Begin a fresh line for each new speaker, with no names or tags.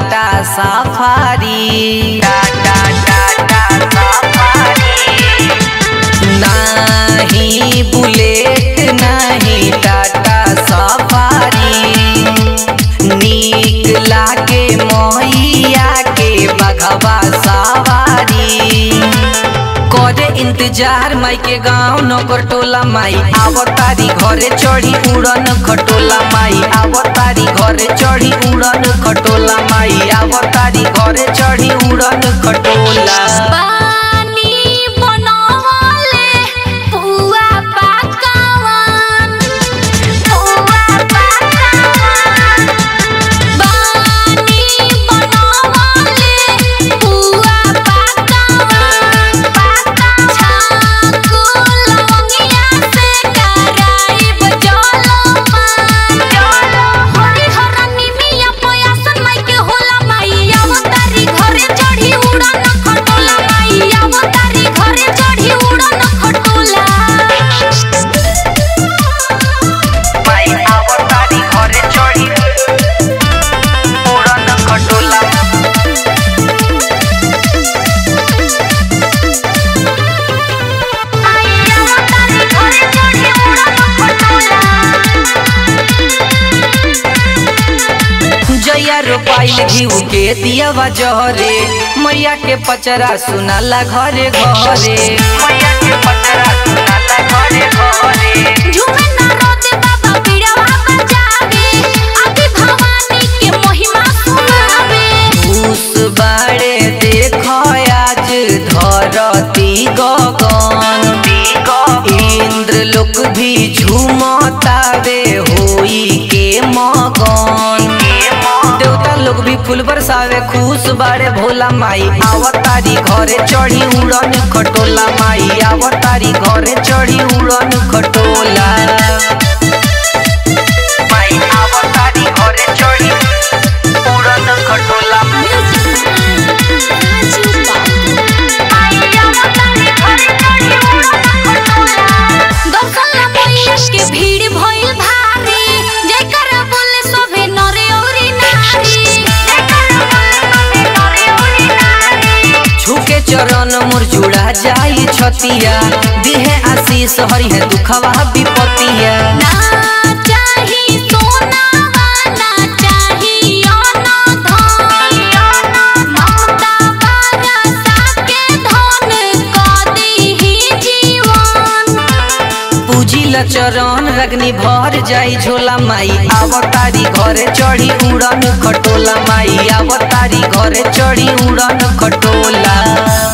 Tata safari Tata Tata safari नाही bullet नाही Tata safari नीक लागे मैया के बघवा सवारी करे इंतजार माई के गाँव नगर टोला माई आवतारी घरे चढ़ी उड़न खटोला माई आवतारी घरे चढ़ी उड़न खटोला माई आवतारी घरे चढ़ी उड़न खटोला
पानी बनवले पुआ पकावन पुआ पकावन पानी बनवले पुआ पकावन छाको लवंगिया से कराइब जलपान हरि हरनी मिया पयासन माई के होला माई अवतारी घरे चढ़ी उड़न खटोला माई अवतारी घरे चढ़ी उड़न खटोला
माई आवतारी घरे चढ़ी उड़न खटोला
माई अवतारी घरे चढ़ी उड़न खटोला
जैया रोपाइल घीऊ के दियावा जहरे मैया के पचरा सुनाला घरे घरे मैया के पचरा सुनाला घरे घरे
झूमे ना रोते बाबा पीड़ावा बजावे आदि भवानी के महिमा सुनावे
उस बाड़े देख आज धरती गगन इंद्र लोक भी झूमतावे होई के मगन देवता लोग भी फूल बरसावे खुश बाड़े भोला माई आवतारी घरे चढ़ी उड़न खटोला माई आवतारी घरे चढ़ी उड़न खटोला माई आवतारी घरे चढ़ी उड़न खटोला
भीड़ भइल भारी जेकर बोले सभे नरे औरी नारी जेकर बोले सभे नरे औरी नारी
छुके चरण मोर जुड़ा जाई छतिया दिहे आशीष हरि है दुखवा विपतिया
ना चाही सोनावा ना चाही अन्न धन ममता बरसा के धन क दीही जीवन
पूजिल चरण रगनी भर जाई झोला माई आवतारी घरे चढ़ी उड़न खटोला माई आवतारी घरे चढ़ी उड़न खटोला